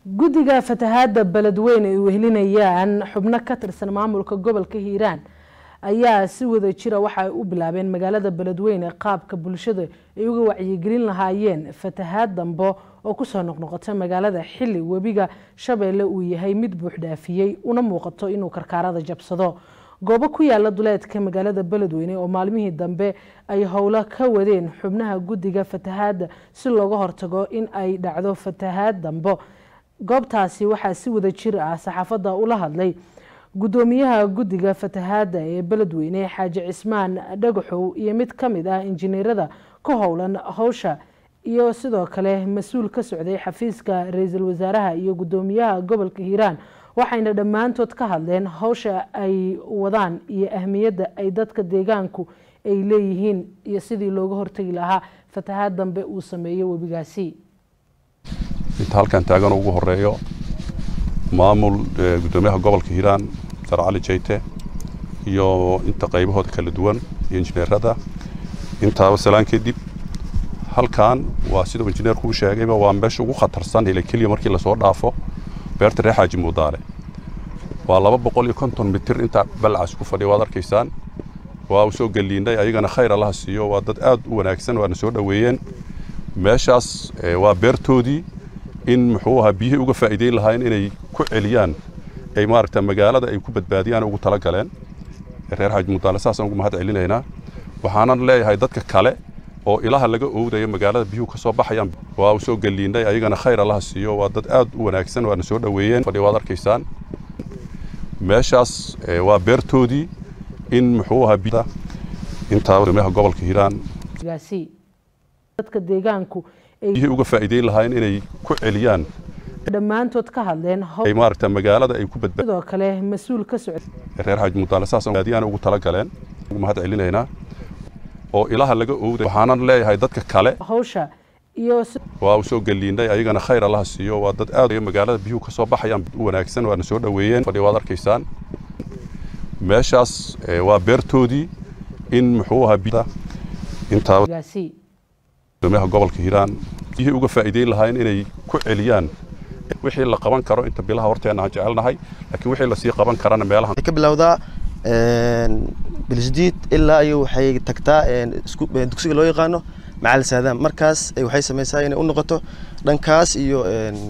guddiga fatahaada beledweyne ay wehelinayaan xubno ka tirsan maamulka gobolka hiiraan ayaa si wada jira waxa ay u bilaabeen magaalada beledweyne qaabka bulshada ay uga wacyigelin lahaayeen fatahaad dambo oo kusoo noqnoqota magaalada xili webiga shabeelle uu yahay mid buuxdhaafiyey una muuqato inuu karkaarada jabsado goobo ku yaala duleedka magaalada beledweyne oo maalmihii dambe ay howlo ka wadeen xubnaha guddiga fatahaada si looga hortago in ay dhacdo fatahaad dambo goobtaasi waxaa si wada jir ah saxaafadda ula hadlay gudoomiyaha guddiga fatahaada ee beledweyne xaaji cismaan dhagaxow iyo mid ka mid ah injineerada ku howlan howsha iyo sidoo kale mas-uul ka socday xafiiska ra-iisul wasaaraha iyo gudoomiyaha gobolka hiiraan waxayna dhammaantood ka hadleen howsha ay wadaan iyo ahmiyadda ay dadka deegaanku ay leeyihiin iyo sidii looga hortagi lahaa fatahaad dambe uu sameeyo webigaasi inta halkan taagan ugu horeeyo maamul gudoomiyaha gobolka hiiraan dar cali jayte iyo inta qaybahooda kala duwan iyo injineerada intaaba salaan kadib halkan waa siduu injineerku u sheegayba waa meesha ugu khatarsan hele keliya markii lasoo dhaafo beerta reer xaaji muudaale waa laba boqol iyo konton mitir intaa balcaas ku fadhiya waad arkaysaan waa u soo geliinay ayagana khayr allaha siiyo waa dad aad u wanaagsan waana soo dhoweeyeen meeshaas waa beertoodii in muxuu ahaa biyihii uga faa'iideyn lahaayeen inay ku celiyaan ay maaragta magaalada ay ku badbaadiyaan ugu tala galeen reer xaaji muudaale saasaan ugu mahad celinaynaa waxaanan leeyahay dadka kale oo ilaha laga oowdayo magaalada biyuhu ka soo baxayaan waa u soo geliinay ayagana khayr allaha siiyo waa dad aad u wanaagsan waana soo dhoweeyeen fadhi waad arkaysaan meeshaas waa beertoodii in muxuu ahaa intaa gudoomiyaha gobolka hiiraan dadka deegaanku biyihii uga faa'iideyn lahaayeen inay ku celiyaan dhammaantood ka hadleen ay maaragta magaalada ay ku badbaad sidoo kale mas-uul ka socday reer xaaji muudaale saasaan baadiyaan ugu tala galeen ugu mahad celinaynaa oo ilaha laga oowday waxaanan leeyahay dadka kale howsha iyo waa u soo geliinay ayagana khayr allaha siiyo waa dad aad magaalada biyuhu ka soo baxayaan u wanaagsan waana soo dhoweeyeen fadhi waad arkaysaan meeshaas waa beertoodii in muxuu ahaa intaa gudoomiyaha gobolka hiiraan biyihii uga faa'iideyn lahaayeen inay ku celiyaan wixii la qaban karo inta bilaha horteena aan jecelnahay laakiin wixii lasii qaban karana meelaha ka bilowdaa bilisdiid ilaa iyo waxay tagtaa dugsiga loo yaqaano macal saadaan markaas waxay samaysaa inay u noqoto dhankaas iyo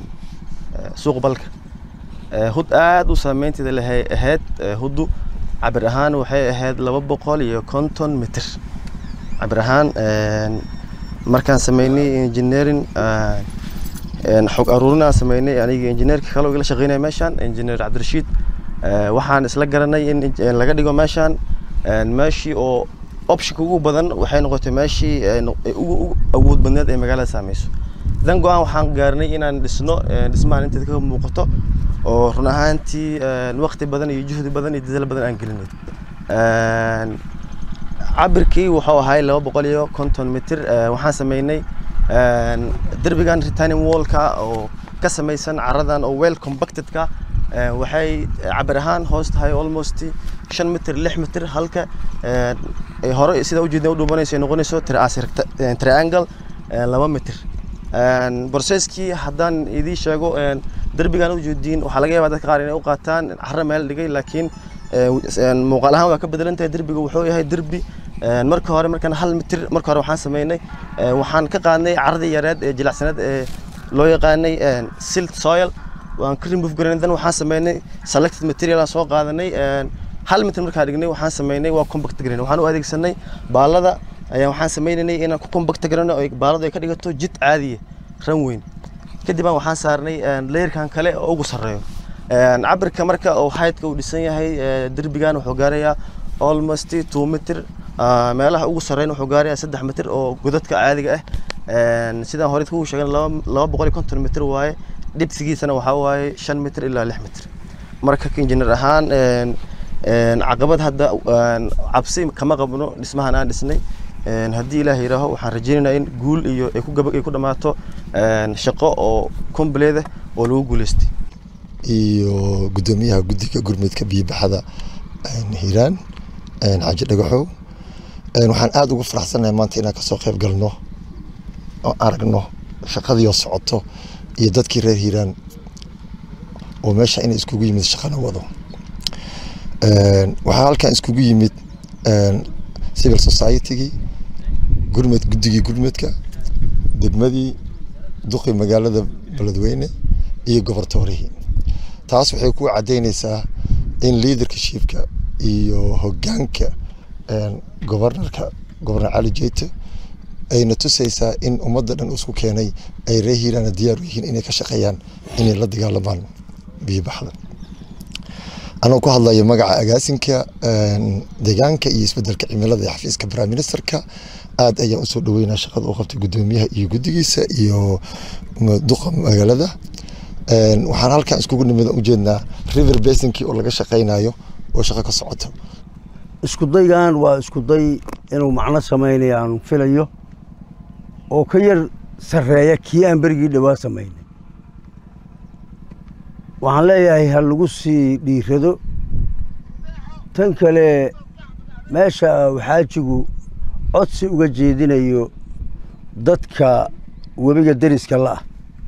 suuq balka hud aad u saameynteeda lahay ahayd huddu cabir ahaan waxay ahayd laba boqol iyo konton mitir cabir ahaan markaan sameynay engineering xog aruurin aan sameynay aniga injineerka kale igala shaqeynaya meeshaan injineer cabdirashiid waxaan isla garanay in laga dhigo meeshaan meeshii oo optionka ugu badan waxay noqotay meeshii ugu awood badneed ee magaalada saameyso dan go-aan waxaan gaarnay inaan dhisno dhismahan inteeda ka muuqato oo run ahaantii waqti badan iyo juhdi badan iyo dadaal badan aan gelinay cabirkii wuxuu ahay laba boqol iyo konton mitir waxaan sameynay derbigan retaining wallka oo ka samaysan caradan oo well compactedka waxay cabir ahaan hoos tahay almost shan mitir lix mitir halka hore sida ujeedna u dhuubanayso ay noqonayso triangle laba mitir processkii haddaan idii sheego derbigan ujeediin waxaa laga yaabaa dadka qaar inay u qaataan carro meel dhigay laakiin muuqaal ahaan waa ka bedelan tahay derbiga wuxuu yahay derbi marka hore markaan hal mitir marka hore waxaan sameynay waxaan ka qaadnay caradii yareed ee jilicsaneed ee loo yaqaanay silt soil waan ka remove garanay dan waxaan sameynay selected material aan soo qaadanay hal mitir markaan dhignay waxaan sameynay waa compact garanay waxaan u adeegsanay baalada ayaa waxaan sameynaynay inaan ku compact garano oo baaladu ay ka dhigato jid caadiya ran weyn kadib aan waxaan saarnay layerkan kale oo ugu sarreeyo cabirka marka oo haydka uu dhisan yahay derbigan wuxuu gaarayaa almost two mitir meelaha ugu sarreyn wuxuu gaarayaa saddex mitir oo godadka caadiga ah sidaan hore kuu sheegan laba boqol iyo konton mitir waaye dhibsigiisana waxaa waaye shan mitir ilaa lix mitir marka injineer ahaan caqabad hadda cabsi kama qabno dhismahan aan dhisnay haddii ilaah yidhaaho waxaan rajaynaynaa in guul iyo ay ku gabag ay ku dhammaato shaqo oo compleeda oo lagu guuleystay iyo gudoomiyaha guddiga gurmudka biyobaxada hiiraan xaaji dhagaxow waxaan aada ugu faraxsanahay maanta inaan kasoo qayb galno oo aragno shaqadii oo socoto iyo dadkii reer hiiraan oo meesha inay iskugu yimid shaqana wado waxaa halkan iskugu yimid civil society-gii gurmed guddigii gurmedka degmadii duqii magaalada beledweyne iyo gobortoorihii taas waxay ku caddaynaysaa in leadershipka iyo hoggaanka gobornarka gobornar cali jeyte ayna tusaysaa in ummadda dhan isku keenay ay ree hiiraana diyaar u yihiin inay ka shaqeeyaan inay la dagaalamaan biyobaxda anoo ku hadlayo magaca agaasinka deegaanka iyo isbedelka cimilada ee xafiiska prime ministerka aad ayaan usoo dhaweynaa shaqada uu qabtay gudoomiyaha iyo guddigiisa iyo duqa magaalada waxaan halkan iskugu nimid ujeednaa river basinkii oo laga shaqeynayo oo shaqo ka socoto isku daygan waa isku day inuu macno samaynayo aan filayo oo ka yar sarreeya kii aan berigii dhowaa samaynay waxaan leeyahay ha lagu sii dhiirado tan kale meesha xaajigu codsi uga jeedinayo dadka webiga deriska la'ah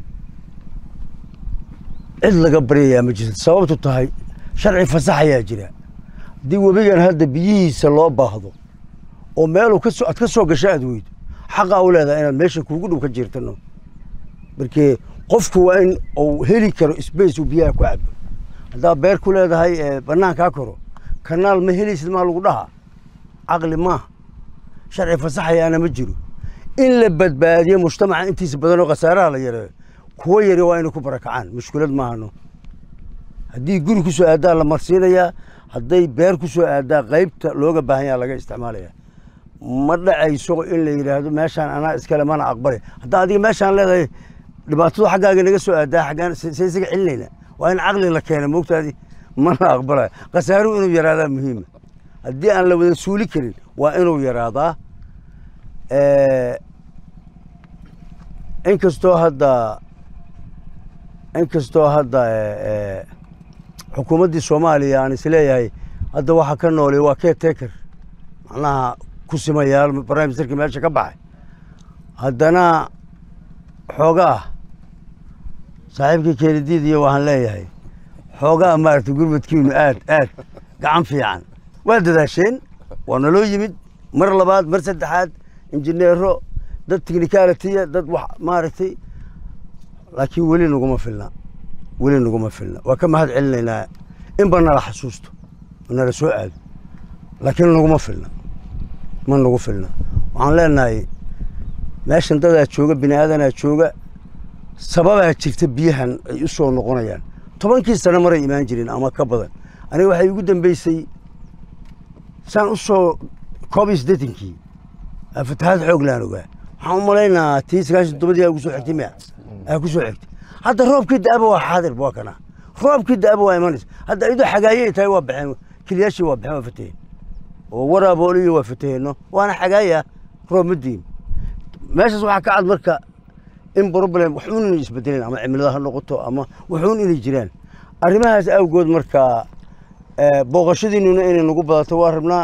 cid laga baryayaa ma jirto sababtu tahay sharci fasax ayaa jira haddii webigan hadda biyihiisa loo baahdo oo meeluu kasoo aad ka soo gasho aad weydo xaqaa u leedahay inaad meesha kuugu dhow ka jiirtano markee qofku waa in uu heli karo space uu biyaha ku cabo haddaad beer ku leedahay ee bannaankaa koro kanaal ma helaysid maa lagu dhahaa caqli maaha sharci fasaxayaana ma jiro in la badbaadiyo mujtamaca intiisa badan oo khasaaraha la yareeyo kuwa yari waa inay ku barakacaan mushkilad maahano haddii guri ku soo aadaa la marsiinayaa hadday beer ku soo aadaa qaybta looga baahan yaha laga isticmaalaya ma dhacayso in la yidhaahdo meeshaan anaa iskale mana aqbale haddaa adiga meeshaan leedahay dhibaatadu xaggaaga naga soo aadaa xaggaan se isaga celinayna waa in caqli la keena moogtaadi mana aqbalayo khasaaruhu inuu yaraadaa muhiima haddii aan la wada suuli karin waa inuu yaraadaa inkastoo hadda inkastoo hadda xukuumaddii soomaaliya aan isleeyahay hadda waxaa ka noolay waa caretaker macnaha ku simayaal prime ministerkii meesha ka baxay haddana xoogaa saaxiibkii keenadiidiyo waxaan leeyahay xoogaa maaragtay gurmadkiinu aad aad gacan fiican waa dadaasheen waa naloo yimid mar labaad mar saddexaad injineero dad technicalitiya dad wax maaragtay laakiin weli naguma filna weli naguma filna waa ka mahad celinaynaa inba nala xasuusto nala soo aado laakiin naguma filna ma nagu filna waxaan leenahay meeshan dadaa jooga bini aadanaa jooga sababaa jirta biyahan ay u soo noqonayaan tobankii sano maray imaan jireen ama ka badan aniga waxay igu dambeysay saan u soo koob iyo siddeetankii fatahaad xoog laan ogaa waxaan u malaynaa tii sagaashan toddobadii aa ugu soo xigtay miya aa ku soo xigtay hadda roobkii da'aba waa xaadir waa kana roobkii da'aba waa imanaysa hadda iyadoo xagaaye ay tahay waa baxeen kiliyaashii waa baxeen waa fataheen oo waraabooliyo waa fataheenno waana xagaaya roob ma diin meeshaas waxaa ka cad marka in problem waxuun inay isbedeleen ama cimilada ha noqoto ama waxuun inay jiraan arrimahaas awgood marka booqashadiinuna inay nagu badato waa rabnaa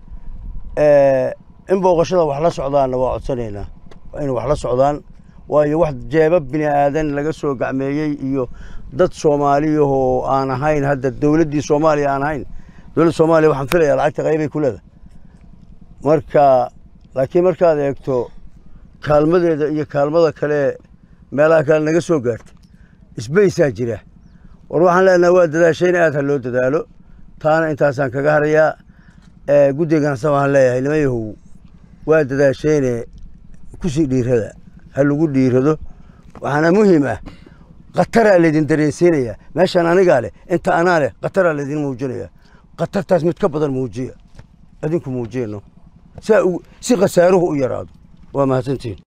in booqashada wax la socdaanna waa codsanaynaa waa inay wax la socdaan waayo wax jeeba bini aadan laga soo gacmeeyey iyo dad soomaaliyahoo aan ahayn hadda dowladdii soomaaliya aan ahayn dowladda soomaaliya waxaan filayaa lacagta qaybay ku leedahay marka laakiin markaad eegto kaalmadeeda iyo kaalmada kale meelaha kale naga soo gaartay isbaysaa jira war waxaan leenahay waa dadaashayna aad ha loo dadaalo taana intaasaan kaga harayaa guddigaansa waxaan leeyahay nimayahow waa dadaashayne kusii dhiirada ha lagu dhiirado waxaana muhiim ah khataraa laydin dareensiinayaa meeshaan anigaa leh inta anaa leh khataraa laydin muujinaya khatartaas mid ka badan muujiya adinku muujiyano si khasaaruhu u yaraado waa mahadsantihin